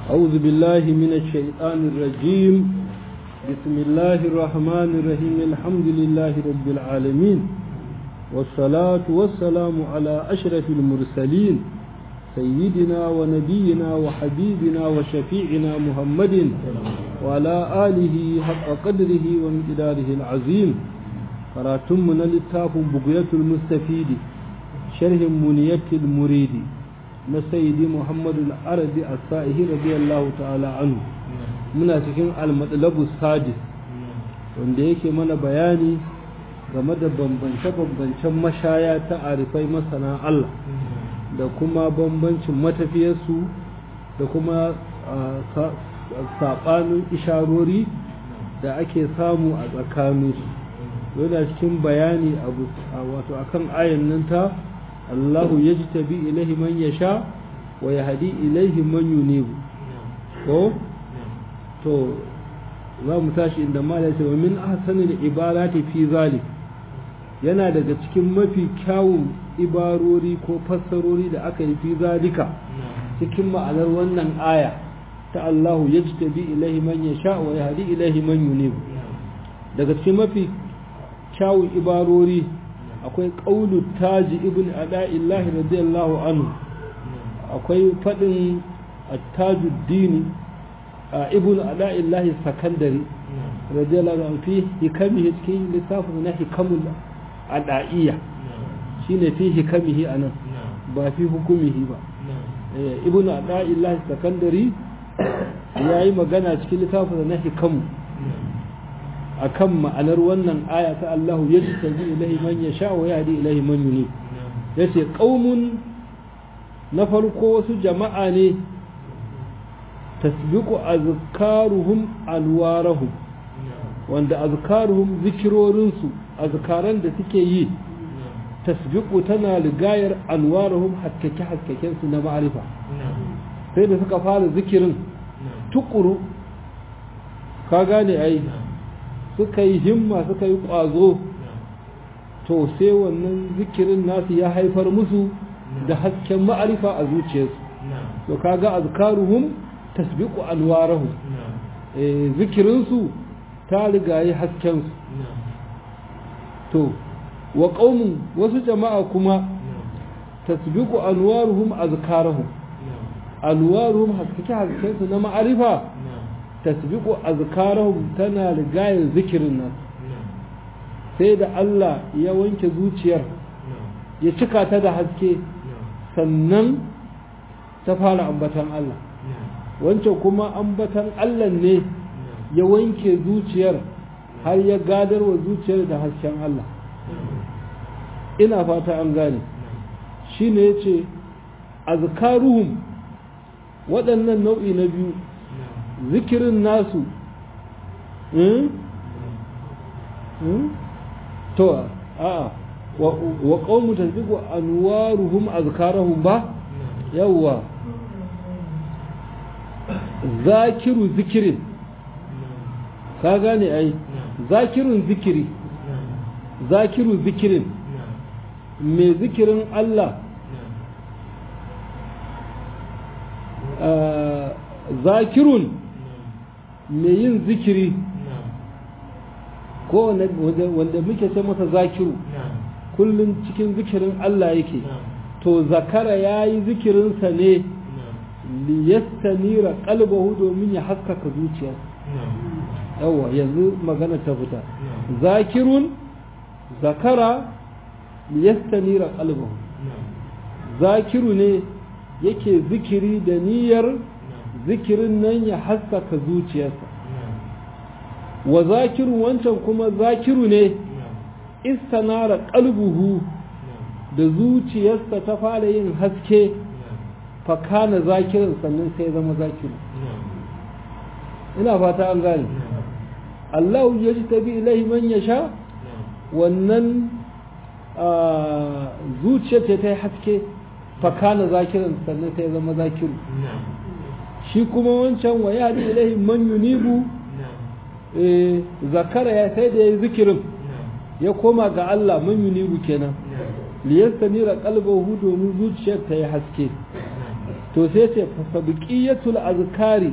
أعوذ بالله من الشيطان الرجيم بسم الله الرحمن الرحيم الحمد لله رب العالمين والصلاة والسلام على أشرف المرسلين سيدنا ونبينا وحبيبنا وشفيعنا محمد وعلى آله حق قدره ومقداره العظيم قراتمنا للتاف بقية المستفيد شرح منية المريد نسيدي محمد العربي السائه رضي الله تعالى عنه muna cikin almatsalabu sadis wanda yake mana bayani game da bambance-bambancen mashaya ta arifai masana Allah da kuma bambancin matafiyarsu da kuma saɓanin isharori da ake samu a tsakaninsu yana cikin bayani wato akan ayan nan ta Allahu ya ji tabi ilahi man ya sha wa ya hadi ilaihi man yunibu ko to za mu tashi inda mala ce wa min ahsanil ibarati fi zalik yana daga cikin mafi kyawun ibarori ko fassarori da aka yi fi zalika cikin ma'anar wannan aya ta Allahu yajtabi ilaihi man yasha wa yahdi ilaihi man yunib daga cikin mafi kyawun ibarori akwai qaulu taji ibn ada'illah radiyallahu anhu akwai fadin at-tajuddin ibn ada'illah sakandari radiyallahu anhu fi hikamihi cikin littafin na hikamul ada'iyya shine fi hikamihi anan ba fi hukumihi ba ibn ada'illah sakandari yayi magana cikin littafin na hikamu akan ma'anar wannan aya ta Allahu yajtabi ilayhi man yasha wa yahdi ilayhi man yunib yace qaumun na farko wasu jama'a ne tasbiqu azkaruhum alwarahum wanda azkaruhum zikirorinsu azkaran da suke yi tasbiqu tana ligayar anwarahum hakkake hakkaken su na ma'arifa sai da suka fara zikirin tukuru ka gane ai suka yi himma suka yi kwazo to sai wannan zikirin nasu ya haifar musu da hasken ma'arifa a zuciyarsu to kaga azkaruhum tasbiqu anwarahum eh zikirinsu ta rigaye haskensu to wa qaumun wasu jama'a kuma tasbiqu anwaruhum azkarahum anwaruhum haskake haskensu na ma'arifa tasbiqu azkarahum tana rigaye zikirin nan sai da Allah ya wanke zuciyar ya cika ta da haske sannan ta fara ambatan Allah wancan kuma ambatan Allah ne ya wanke zuciyar har ya gadar wa zuciyar da hasken Allah ina fata an gane shi ne ya ce azkaruhum waɗannan nau'i na biyu zikirin nasu to a'a wa qaumu tasbiqu anwaruhum azkarahum ba yawwa zakiru zikirin ka gane ai zakirun zikiri zakiru zikirin mai zikirin Allah zakirun mai yin zikiri ko wanda muke ce masa zakiru kullum cikin zikirin Allah yake to zakara ya yi zikirinsa ne liyastanira qalbahu domin ya haskaka zuciya yawa yanzu magana ta fita zakirun zakara liyastanira qalbahu zakiru ne yake zikiri da niyyar zikirin nan ya haskaka zuciyarsa wa zakiru wancan kuma zakiru ne istanara qalbuhu da zuciyarsa ta fara yin haske fakana zakirin sannan sai zama zakiru ina fata an gane Allah ya ji tabi ilahi man ya sha wannan zuciyar ta yi haske fakana zakirin sannan sai zama zakiru shi kuma wancan wa ya ji ilahi man yunibu zakara ya sai da ya yi zikirin ya koma ga Allah man yunibu kenan liyastanira qalbahu domin zuciyar ta yi haske to sai ce fasabiqiyatul azkari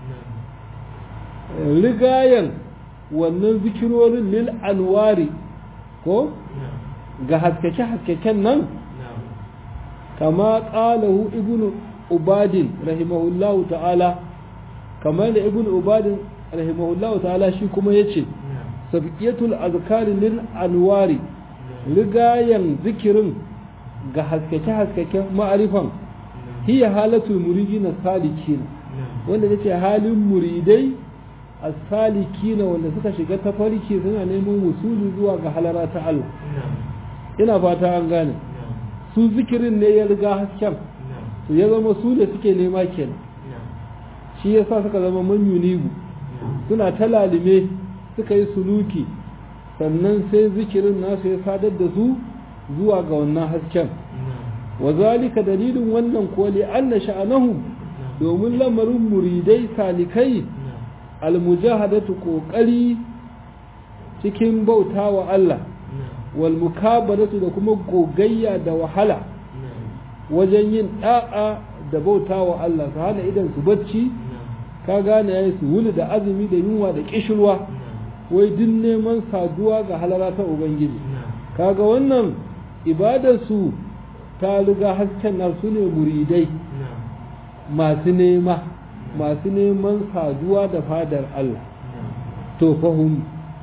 rigayen wannan zikirorin lil anwari ko ga haskake haskaken nan kama qalahu ibnu ubadin rahimahullahu ta'ala kamar da ibnu ubadin rahimahullahu ta'ala shi kuma yace sabiqiyatul azkari lil anwari rigayen zikirin ga haskake haskaken ma'arifan hiya halatul muridina salikin wanda yace halin muridai as-salikina wanda suka shiga tafarki suna neman wusuli zuwa ga halara ta Allah ina fata an gane su zikirin ne ya riga hasken to ya zama su da suke nema kenan shi yasa suka zama manyunigu suna ta lalime suka yi suluki sannan sai zikirin nasu ya sadar da su zuwa ga wannan hasken wa zalika dalilin wannan kuwa li anna sha'anahu domin lamarin muridai salikai almujahadatu kokari cikin bauta wa Allah wal mukabaratu da kuma gogayya da wahala wajen yin da'a da bauta wa Allah su hana idan su bacci ka gane yayi su wuli da azumi da yunwa da kishirwa wai din neman saduwa ga halara ta ubangiji kaga wannan ibadar su ta riga hasken nasu ne muridai masu nema masu neman saduwa da fadar Allah to fahim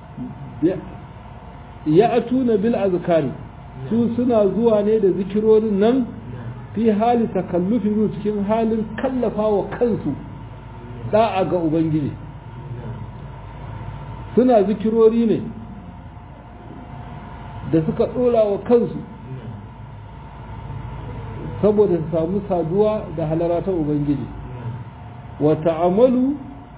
ya atuna bil azkari su suna zuwa ne da zikirorin nan fi hali takallufi cikin halin kallafa wa kansu da'a ga ubangiji suna zikirori ne da suka ɗora wa kansu saboda su samu saduwa da halara ta ubangiji wa ta'amalu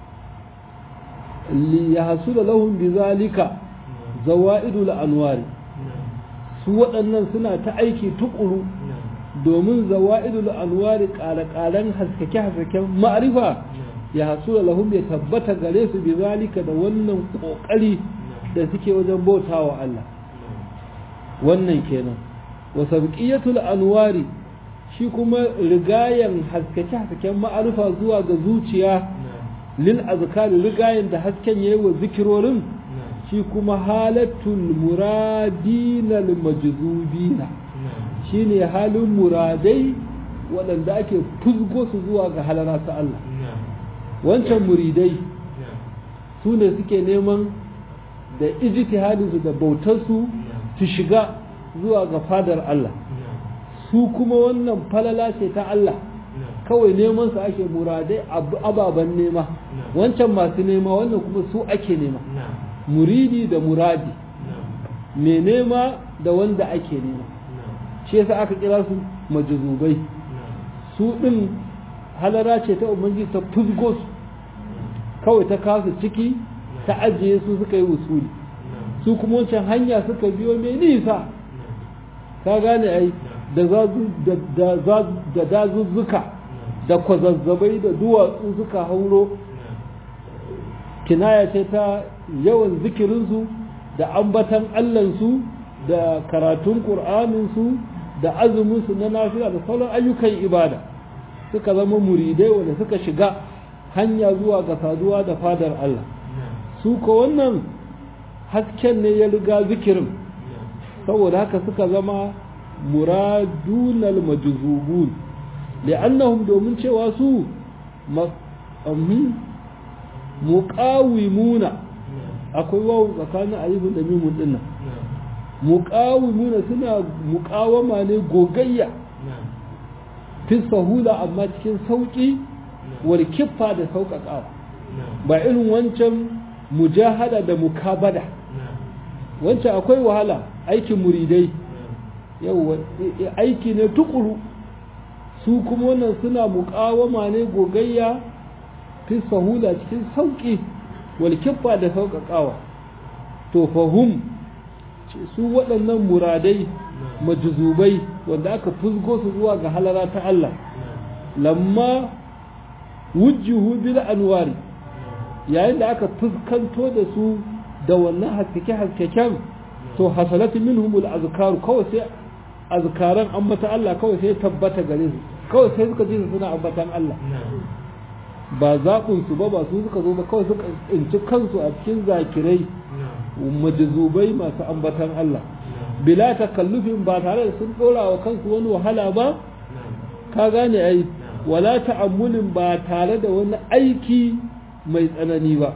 li yahsula lahum bizalika zawaidul anwari su waɗannan suna ta aiki tukuru domin zawa'idul anwari ƙare-ƙaren haskake-haskaken ma'arifa ya hasula lahum ya tabbata gare su bi zalika da wannan ƙoƙari da suke wajen bauta wa Allah wannan kenan wa sabqiyatul anwari shi kuma rigayen haskake-haskaken ma'arifa zuwa ga zuciya lil azkari rigayen da hasken yayi wa zikirorin shi kuma halatul muradina lil majzubina shine halin muradai waɗanda ake fuzgo su zuwa ga halara ta Allah wancan muridai su ne suke neman da ijtihadinsu da bautarsu su shiga zuwa ga fadar Allah su kuma wannan falala ce ta Allah kawai neman su ake muradai ababen nema wancan masu nema wannan kuma su ake nema muridi da muradi mai nema da wanda ake nema shi yasa aka kira su majazubai su ɗin halara ce ta umarji ta fuzgo su kawai ta kasu ciki ta ajiye su suka yi usuli su kuma wancan hanya suka biyo mai nisa ka gane ai da dazuzzuka da kwazazzabai da duwatsu suka hauro kinaya ce ta yawan zikirinsu da ambatan allansu da karatun ƙur'aninsu da azuminsu na nafiya da sauran ayyukan ibada suka zama muridai wanda suka shiga hanya zuwa ga saduwa da fadar Allah su ko wannan hasken ne ya riga zikirin saboda haka suka zama muradunal majzubun li'annahum domin cewa su muqawimuna akwai wawu tsakanin alifin da mimun dinnan muqawimuna suna muqawama ne gogayya fi sahula amma cikin sauki wal kiffa da sauƙaƙawa ba irin wancan mujahada da mukabada wancan akwai wahala aikin muridai yau aiki ne tukuru su kuma wannan suna muƙawama ne gogayya fi sahula cikin sauki wal kiffa da sauƙaƙawa to fahum su waɗannan muradai majuzubai wanda aka fusgo su zuwa ga halara ta Allah lamma wujjuhu bil anwari yayin da aka fuskanto da su da wannan haskake haskaken to hasalatu minhum al azkaru kawai sai azkaran ambata Allah kawai sai tabbata gare su kawai sai suka ji suna ambatan Allah ba zaɓin su ba ba su suka zo ba kawai suka tsinci kansu a cikin zakirai majazubai masu ambatan Allah bila takallufin ba tare da sun ɗora wa kansu wani wahala ba ka gane ai wala ta'ammulin ba tare da wani aiki mai tsanani ba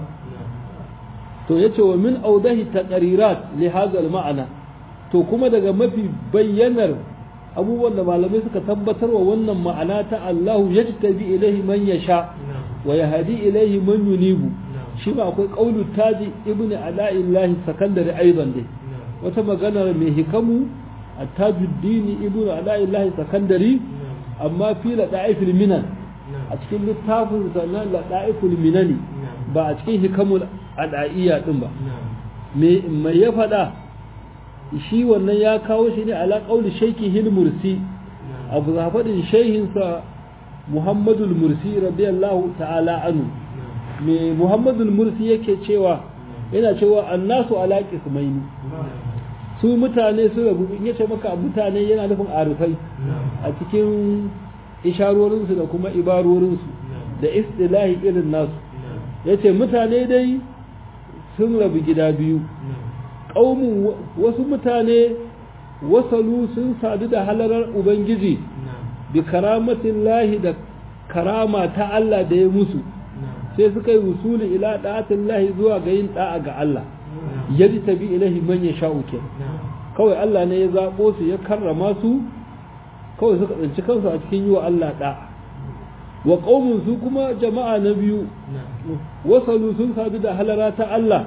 to yace wa min audahi taqrirat li hadha ma'ana to kuma daga mafi bayyanar abubuwan da malamai suka tabbatar wa wannan ma'ana ta Allahu yajtabi ilaihi man yasha wa yahdi ilaihi man yunibu shi ba akwai qaulu taji ibnu ala'illahi sakandari aidan dai wata magana mai hikamu at-tajuddini ibnu ala'illahi sakandari amma fi lada'ifil minan a cikin littafin sannan lada'iful minani ba a cikin hikamul ada'iyya din ba me mai ya faɗa shi wannan ya kawo shi ne ala qauli shaykhi hil mursi abu zafadin shehinsa muhammadul mursi radiyallahu ta'ala anhu me muhammadul mursi yake cewa yana cewa annasu ala qismaini su mutane su rabu in yace maka mutane yana nufin arifai a cikin isharorinsu da kuma ibarorinsu da istilahi irin nasu yace mutane dai sun rabu gida biyu ƙaumin wasu mutane wasalu sun sadu da halarar ubangiji bi karamatin lahi da karama ta Allah da ya musu sai suka yi wusuli ila da'atin lahi zuwa ga yin da'a ga Allah yadda tabi ilahi man ya sha'u kawai Allah ne ya zaɓo su ya karrama su kawai suka tsinci kansu a cikin yi wa Allah da'a wa ƙaumin su kuma jama'a na biyu wasalu sun sadu da halara ta Allah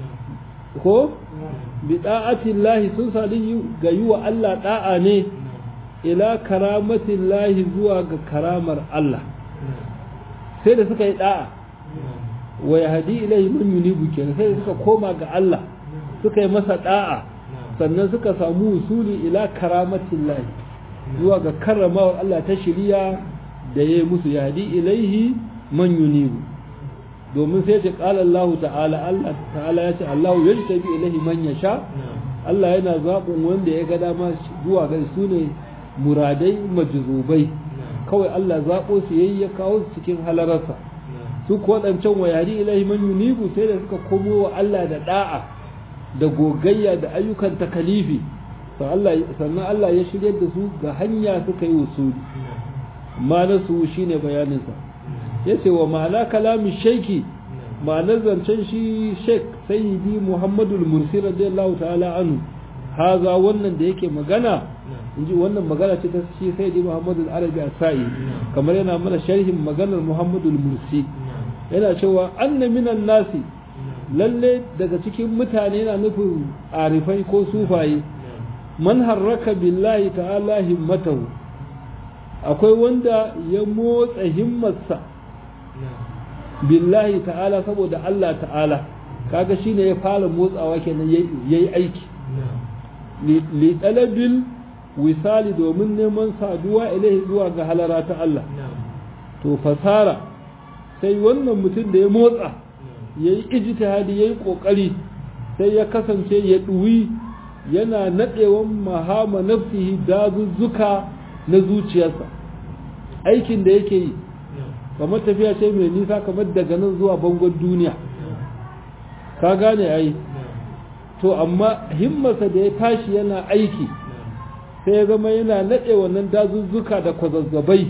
ko bi da'atin lahi sun sadu ga yi wa Allah da'a ne ila karamatin lahi zuwa ga karamar Allah sai da suka yi da'a wa ya hadi ilahi man yunibu kenan sai da suka koma ga Allah suka yi masa da'a sannan suka samu usuli ila karamatin lahi zuwa ga karramawar Allah ta shiriya da ya yi musu ya hadi ilaihi man yunibu domin sai ce qala Allah ta'ala Allah ta'ala ya ce Allah ya tabi ilaihi man yasha Allah yana zaɓin wanda ya ga dama zuwa ga su ne muradai majzubai kawai Allah zaɓo su yayi ya kawo su cikin halararsa su ko waɗancan wayari ilahi man yunibu sai da suka komo wa Allah da da'a da gogayya da ayyukan takalifi sannan Allah ya shirya da su ga hanya suka yi usuli ma'anar su shine bayaninsa ya ce wa ma'ana kalamin shaiki ma'anar zancen shi sheik sayyidi muhammadul mursi radiyallahu ta'ala anhu haza wannan da yake magana in ji wannan magana ce ta shi sayyidi muhammadul arabi asai kamar yana mana sharhin maganar muhammadul mursi yana cewa anna minan nasi lalle daga cikin mutane yana nufin arifai ko sufaye man harraka billahi ta'ala himmatahu akwai wanda ya motsa himmarsa billahi ta'ala saboda Allah ta'ala kaga shine ya fara motsawa kenan yayi aiki li talabil wisali domin neman saduwa ilaihi zuwa ga halara ta Allah to fasara sai wannan mutum da ya motsa yayi ijtihadi yayi kokari sai ya kasance ya duwi yana nadewan mahama nafsihi dazuzzuka na zuciyarsa aikin da yake yi kamar tafiya ce mai nisa kamar daga nan zuwa bangon duniya ka gane ai to amma himmarsa da ya tashi yana aiki sai ya zama yana naɗe wannan dazuzzuka da kwazazzabai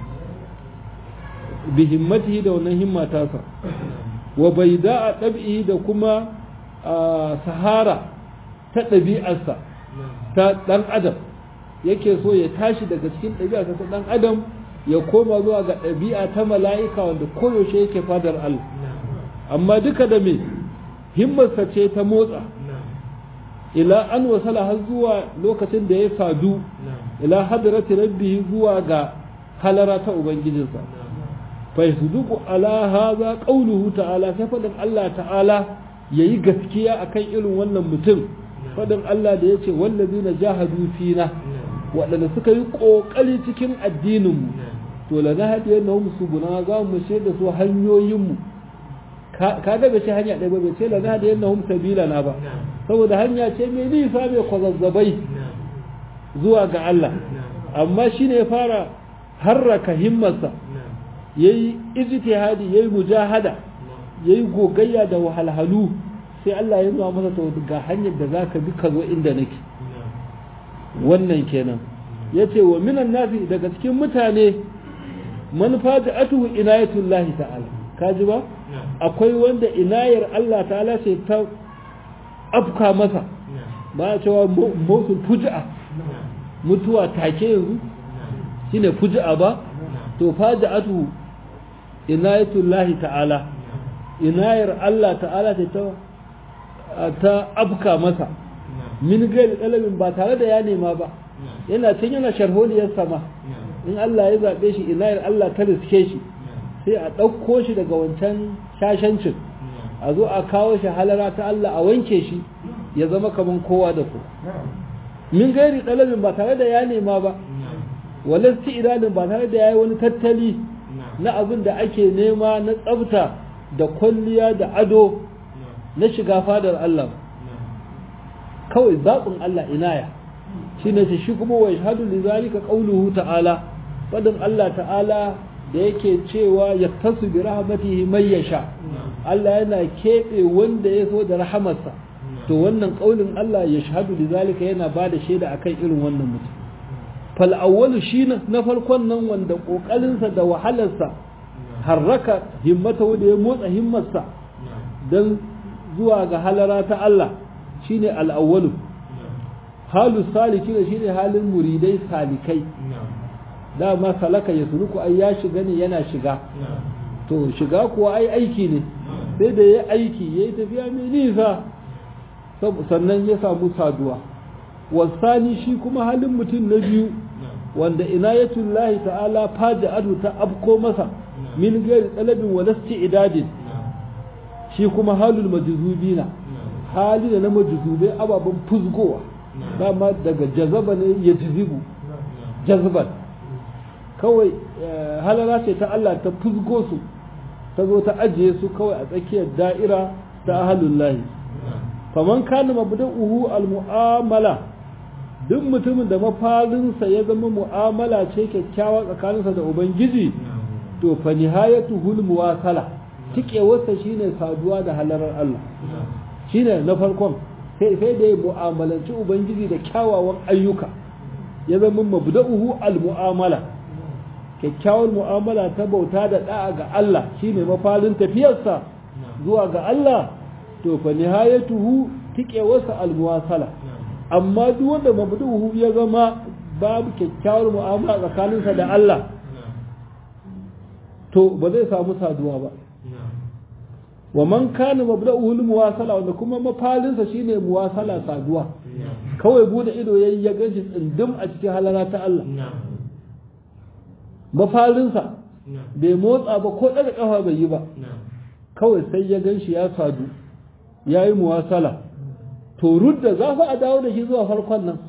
bi himmatihi da wannan himma tasa wa bai da a ɗabi'i da kuma sahara ta ɗabi'arsa ta ɗan adam yake so ya tashi daga cikin ɗabi'arsa ta ɗan adam ya koma zuwa ga ɗabi'a ta mala'ika wanda koyaushe yake fadar Allah amma duka da me himmarsa ce ta motsa ila an wasala har zuwa lokacin da ya sadu ila hadrati rabbihi zuwa ga halara ta ubangijinsa fa yasduqu ala hadha qawluhu ta'ala sai fadin Allah ta'ala yayi gaskiya akan irin wannan mutum fadin Allah da yace wallazina jahadu fina waɗanda suka yi ƙoƙari cikin addininmu to la na haɗe na musu buna za mu ce da su hanyoyinmu ka ga bai ce hanya ɗaya ba bai ce la na haɗe na hum sabila na ba saboda hanya ce mai nisa mai kwazazzabai zuwa ga Allah amma shi ne ya fara harraka himmarsa yayi ijtihadi yayi mujahada yayi gogayya da wahalhalu sai Allah ya nuna masa to ga hanyar da zaka bi ka zo inda nake wannan kenan yace wa minan nasi daga cikin mutane man faja'atuhu inayatullahi ta'ala kaji ba akwai wanda inayar Allah ta'ala ce ta afka masa ba a cewa motsin fuji'a mutuwa take yanzu shine fuji'a ba to faja'atuhu inayatullahi ta'ala inayar Allah ta'ala ce ta ta afka masa min gairi ɗalibin ba tare da ya nema ba yana can yana sharholiyar sama in Allah ya zaɓe shi inayar Allah ta riske shi sai a ɗauko shi daga wancan shashancin a zo a kawo shi halara ta Allah a wanke shi ya zama kaman kowa da ku min gairi ɗalibin ba tare da ya nema ba walasti idanun ba tare da ya yi wani tattali na abin da ake nema na tsafta da kwalliya da ado na shiga fadar Allah kawai zaɓin Allah inaya shi ne shi kuma wa shahadu li zalika qawluhu ta'ala fadin Allah ta'ala da yake cewa ya tasu bi rahmatihi man yasha Allah yana keɓe wanda ya so da rahamarsa to wannan ƙaunin Allah ya shahadu li zalika yana ba da shaida akan irin wannan mutum fal awwalu shi na farkon nan wanda ƙoƙarinsa da wahalarsa harraka himmata wanda ya motsa himmarsa don zuwa ga halara ta Allah shine al'awwalu halu saliki ne shine halin muridai salikai dama salaka ya suruku ai ya shiga ne yana shiga to shiga kuwa ai aiki ne sai da ya aiki ya yi tafiya mai nisa sannan ya samu saduwa wasani shi kuma halin mutum na biyu wanda inayatullahi ta'ala faja adu ta afko masa min gairi talabin walasti idadin shi kuma halul majzubina hali da na majzubai ababen fuzgowa dama daga jazaba ne ya jizibu jazban kawai halala ce ta Allah ta fuzgo su ta zo ta ajiye su kawai a tsakiyar da'ira ta ahalun lahi faman kana mabda'uhu al-mu'amala duk mutumin da mafalinsa ya zama mu'amala ce kyakkyawa tsakaninsa da ubangiji to fa nihayatuhul muwasala tikewarsa shine saduwa da halarar Allah shine na farkon sai sai da ya mu'amalanci ubangiji da kyawawan ayyuka ya zama mabda'uhu al-mu'amala kyakkyawar mu'amala ta bauta da da'a ga Allah shine mafalin tafiyarsa zuwa ga Allah to fa nihayatuhu tikewarsa al-muwasala amma duk wanda mabduhu ya zama babu kyakkyawar mu'amala tsakaninsa da Allah to ba zai samu saduwa ba wa man kana mabda'uhu muwasala wanda kuma mafalinsa shine muwasala saduwa kawai bude ido yayi ya ganshi tsindim a cikin halara ta Allah mafalinsa bai motsa ba ko daga kafa bai yi ba kawai sai ya ganshi ya sadu yayi muwasala to rudda za fa a dawo da shi zuwa farkon nan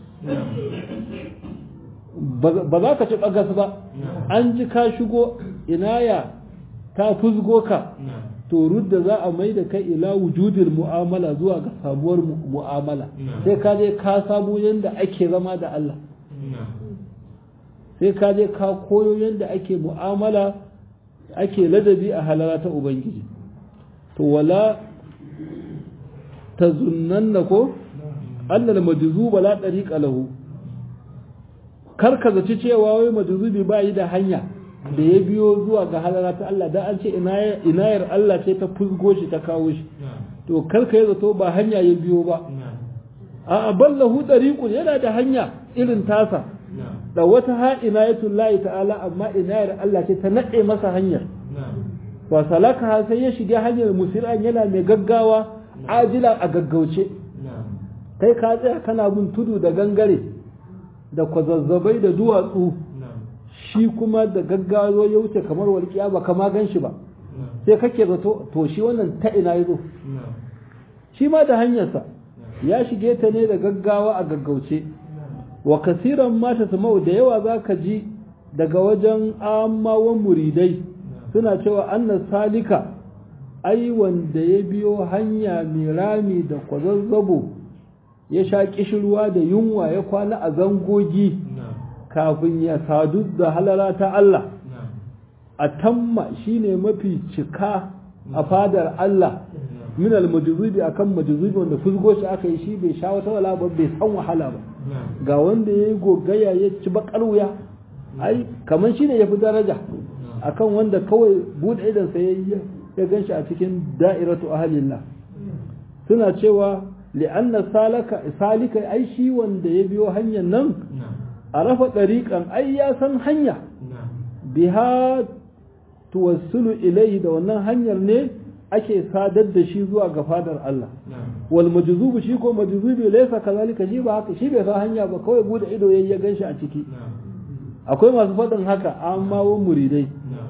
ba za ka ci bagas ba an ji ka shigo inaya ta fuzgo ka to rudda za a mai da kai ila wujudin mu'amala zuwa ga sabuwar mu'amala sai ka je ka samu yadda ake zama da Allah sai ka je ka koyo yadda ake mu'amala ake ladabi a halara ta ubangiji to wala ta zunnan ko annal majzuba la tariqa lahu kar ka zaci cewa wai majzubi ba yi da hanya da ya biyo zuwa ga halara ta Allah da an ce inayar Allah ce ta fusgo shi ta kawo shi to kar ka yi zato ba hanya ya biyo ba a ballahu tariqun yana da hanya irin tasa da wata ha inayatullahi ta'ala amma inayar Allah ce ta nade masa hanyar wa salaka sai ya shiga hanyar musiran yana mai gaggawa ajila a gaggauce kai ka tsaya kana bin tudu da gangare da kwazazzabai da duwatsu shi kuma da gaggawa ya wuce kamar walƙiya ba kama gan shi ba sai kake zato to shi wannan ta ina ya zo shi ma da hanyarsa ya shige ta ne da gaggawa a gaggauce wa kasiran mata samau da yawa za ka ji daga wajen amawan muridai suna cewa annas salika ai wanda ya biyo hanya mai rami da kwazazzabo ya sha kishirwa da yunwa ya kwana a zangogi kafin ya sadu da halala ta Allah a tamma shine mafi cika a fadar Allah min al-majzubi akan majzubi wanda fuzgo shi aka yi shi bai sha wata wala ba bai san wahala ba ga wanda yayi gogaya ya ci bakar wuya ai kaman shine yafi daraja akan wanda kawai bude idan sa yayi ya ganshi a cikin da'iratu ahlillah suna cewa li'anna salaka salika ai shi wanda ya biyo hanyar nan arafa dariqan ai ya san hanya biha tuwassulu ilayhi da wannan hanyar ne ake sadar da shi zuwa ga fadar Allah wal majzubu shi ko majzubi laysa kazalika shi ba haka shi bai san hanya ba kawai bude ido yayi ya ganshi a ciki akwai masu faɗin haka amma wa muridai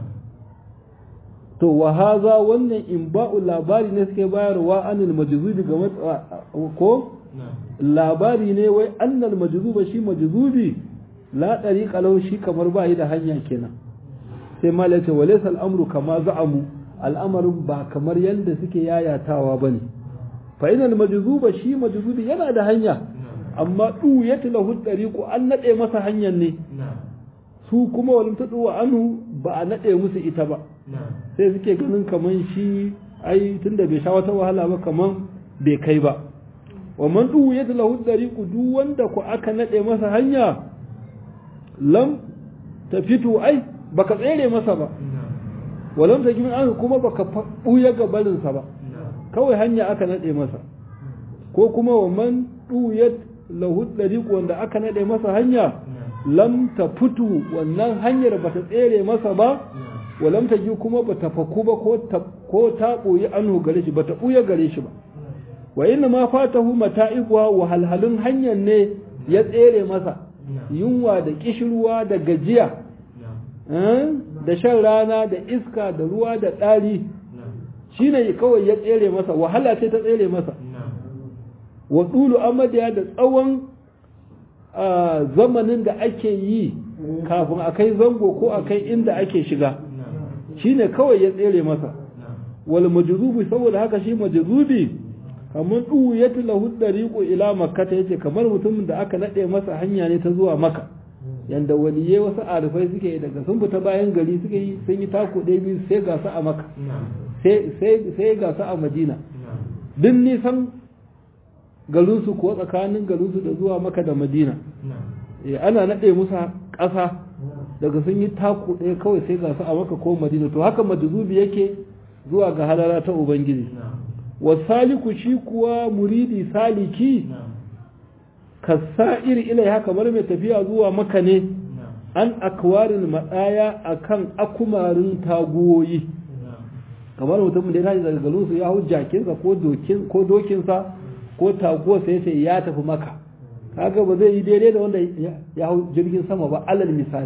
to wa haza wannan in ba'u labari ne suke bayarwa anil majzubi ga ko labari ne wai annal majzuba shi majzubi la dariqa lahu shi kamar ba da hanya kenan sai malaka walaysa al'amru kama za'amu al'amarin ba kamar yanda suke yayatawa bane fa inal majzuba shi majzubi yana da hanya amma du yatlahu dariqu an nade masa hanyar ne su kuma walim tadu anhu ba a nade musu ita ba sai suke ganin kaman shi ai tunda bai sha wata wahala ba kaman bai kai ba wa man du yatlahu dariqu duk wanda ku aka nade masa hanya lam tafitu ai baka tsere masa ba walam ta kimin an kuma baka buya ga barinsa ba kawai hanya aka nade masa ko kuma wa man duyat lahu dariq wanda aka nade masa hanya lam ta fitu wannan hanyar bata tsere masa ba walam ta ji kuma bata faku ba ko ta ko ta boye anhu gare shi bata buya gare shi ba wa inna ma fatahu mata'ibuha wa halhalun hanyar ne ya tsere masa yunwa da kishirwa da gajiya da shan rana da iska da ruwa da ɗari shi ne kawai ya tsere masa wahala ce ta tsere masa wa ɗulu amadiya da tsawon zamanin da ake yi kafin a kai zango ko a kai inda ake shiga shi ne kawai ya tsere masa wal majuzubi saboda haka shi majuzubi kamar ɗuwu ya tilahu ɗariƙo ila makka ta yace kamar mutumin da aka naɗe masa hanya ne ta zuwa maka yanda waliyai wasu arifai suke daga sun fita bayan gari suke yi sun yi tako ɗaya biyu sai ga su a maka sai ga su a madina duk nisan garinsu ko tsakanin garinsu da zuwa maka da madina ana naɗe musu ƙasa daga sun yi tako ɗaya kawai sai ga su a maka ko madina to haka maduzubi yake zuwa ga halara ta ubangiji wasaliku shi kuwa muridi saliki kasa'ir ilaiha kamar mai tafiya zuwa maka ne an akwarin matsaya akan akumarin taguwoyi kamar mutum da ya tashi daga garinsu ya hau jakinsa ko dokinsa ko taguwarsa ya ce ya tafi maka kaga ba zai yi daidai da wanda ya hau jirgin sama ba alal misali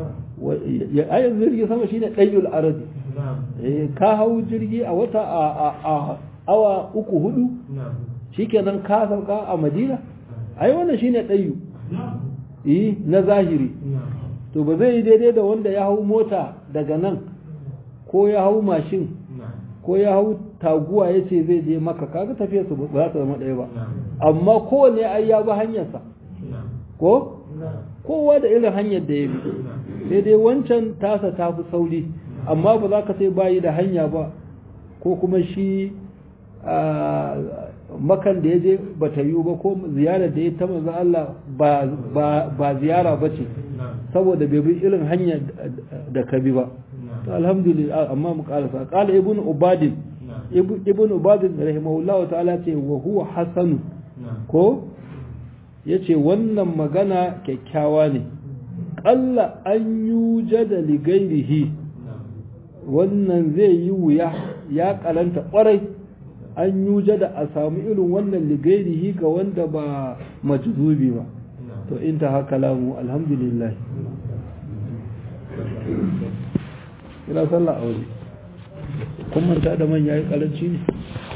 ayin jirgin sama shine ɗayyul aradi ka hau jirgi a wata a awa uku hudu shikenan ka sauka a madina ai wannan shine ɗayu yi na zahiri to ba zai yi daidai da wanda ya hau mota daga nan ko ya hau mashin ko ya hau taguwa ya ce zai je maka kaga tafiya su ba za ta zama ɗaya ba amma kowane ai ya bi hanyarsa ko kowa da irin hanyar da ya bi sai dai wancan tasa ta fi sauri amma ba za ka sai bayi da hanya ba ko kuma shi makan da ya je ba ta yiwu ba ko ziyarar da ya ta manzo Allah ba ziyara ba ce saboda bai bi irin hanya da ka bi ba to alhamdulillah amma mu karasa qala ibn ubadin ibn ubadin rahimahullahu ta'ala ce wa huwa hasanu ko yace wannan magana kyakkyawa ne qalla an yujada li ghairihi wannan zai yi wuya ya karanta kwarai an yujada a samu irin wannan ligairihi ga wanda ba majzubi ba to inta haka lamu alhamdulillah ina sallah aure kun manta da man yayi karanci ne